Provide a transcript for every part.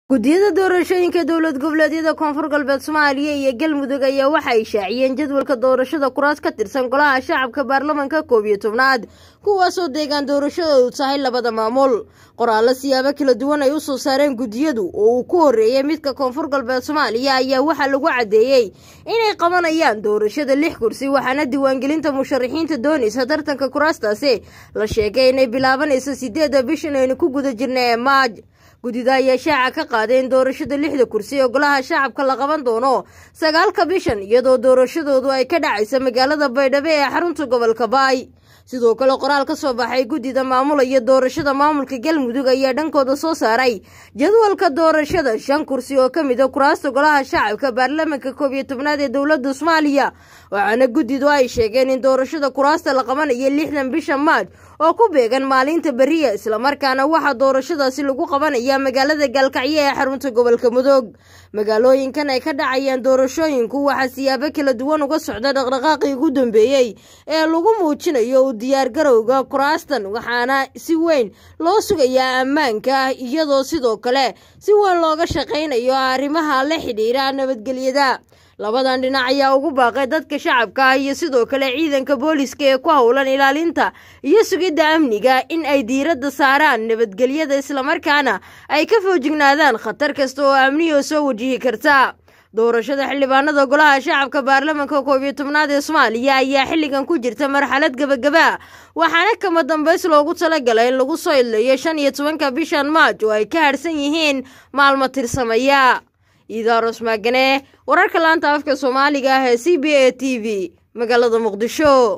guddiyada doorashooyinka dowlad goboleedyada koonfur galbeed soomaaliya iyo galmudug ayaa waxa ay shaaciyeen jadwalka doorashada kuraas ka tirsan golaha shacabka baarlamanka koob iyo tobnaad kuwaasoo deegaan doorashadoodu tahay labada maamul qoraallo siyaabo kala duwan ay u soo saareen guddiyadu oo uu ku horreeyey midka koonfur galbeed soomaaliya ayaa waxaa lagu caddeeyey inay qabanayaan doorashada lix kursi waxaana diiwaangelinta musharaxiinta doonaysa tartanka kuraastaasi la sheegay inay bilaabanayso sideedda bishan aynu ku guda jirna ee maaj guddida ayaa shaaca ka qaaday in doorashada lixda kursi ee golaha shacabka la qaban doono sagaalka bishan iyadoo doorashadoodu ay ka dhacaysa magaalada baydhabo ee xarunta gobolka baay sidoo kale qoraal ka soo baxay guddida maamulaya doorashada maamulka galmudug ayaa dhankooda soo saaray jadwalka doorashada shan kursi oo ka mid a kuraasta golaha shacabka baarlamanka koob iyo tobnaad ee dowladda soomaaliya waxaana guddidu ay sheegeen in doorashada kuraasta la qabanayo lixdan bisha maaj oo ku beegan maalinta beriya islamarkaana waxaa doorashadaasi lagu qabanaya magaalada gaalkacyo ee xarunta gobolka mudug magaalooyinkan ay ka dhacayaan doorashooyinku waxaa siyaabo kala duwan uga socda dhaqdhaqaaqii ugu dambeeyey ee lagu muujinayo u diyaargarowga kuraastan waxaana si weyn loo sugayaa ammaanka ah iyadoo sidoo kale si weyn looga shaqaynayo arrimaha la xidhiira nabadgelyada labadan dhinac ayaa ugu baaqay dadka shacabka ah iyo sidoo kale ciidanka booliska ee ku howlan ilaalinta iyo sugidda amniga in ay diiradda saaraan nabadgelyada islamarkaana ay ka foojignaadaan khatar kasta oo amniyoo soo wajihi karta doorashada xildhibaanada golaha shacabka baarlamanka koob iyo tobnaad ee soomaaliya ayaa xilligan ku jirta marxalad gebagaba waxaana kama dambays loogu talagalay in lagu soo idlayo shan iyo tobanka bishan maaj oo ay ka harhsan yihiin maalmo tirsamaya iidaaros maagane wararka laanta afka soomaaliga ah ee c b a t v magaalada muqdisho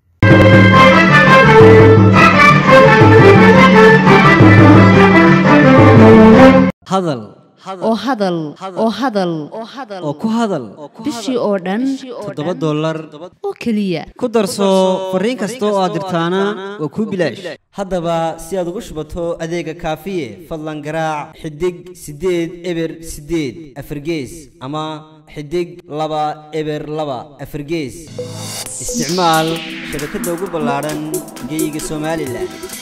hadal oo hadal oo hadal oo ku hadal bishii oo dhan toddoba dollar oo keliya ku darso fariin kasta oo aad dirtaana waa kuu bilaash haddaba si aad ugu shubato adeega kaafiye fadlan garaac xidig siddeed eber siddeed afargees ama xidig laba eber laba afargees isticmaal shabakadda ugu ballaadhan geeyiga somalilan